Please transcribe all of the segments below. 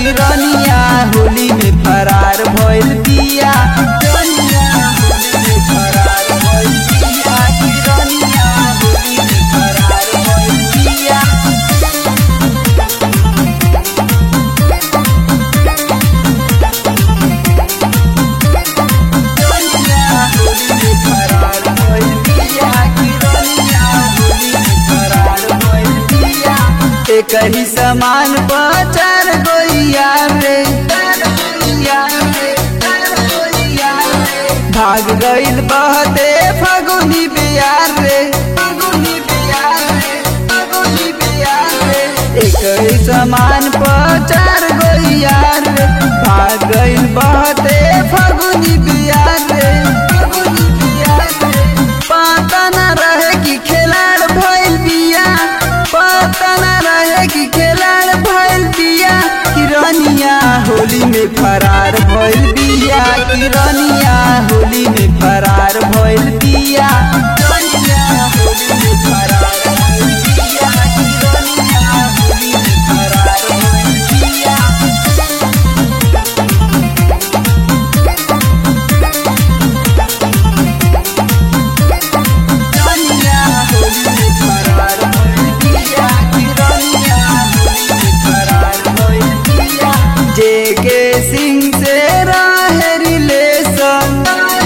किरनिया होली में फरार भइल बिया किरनिया होली में फरार भइल बिया किरनिया होली में फरार भइल बिया किरनिया होली में फरार भइल बिया किरनिया होली में फरार भइल बिया एक ही समान बचार गोइया रे भाग गइल बहते फगुनी बियार रे फगुनी बियार रे फगुनी बियार रे एक ही समान बचार गोइया रे भाग गइल बहते फगुनी बियार रे फगुनी बियार रे पता न रहे कि खिलाड़ भइल बिया पता न रहे कि खिलाड़ भइल बिया किरनिया होली में फरार भइल बिया किरनिया होली में फरार भइल बिया किरनिया होली में फरार भइल बिया किरनिया होली में फरार भइल बिया किरनिया होली में फरार भइल बिया किरनिया होली में फरार भइल बिया जेके सिंह से रहे रिलेशन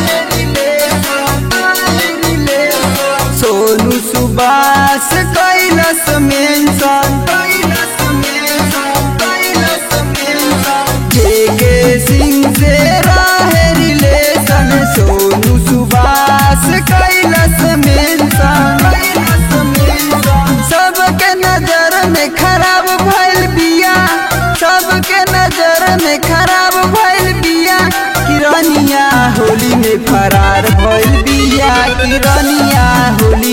सोनू सुबास कैलस मेंशन जेके सिंह से रहे रिलेशन सोनू सुबास कैलस मेंशन सबके नजर में खराब भइल बिया सबके नजर में खराब भइल बिया किरनिया होली में फरार भइल बिया किरनिया होली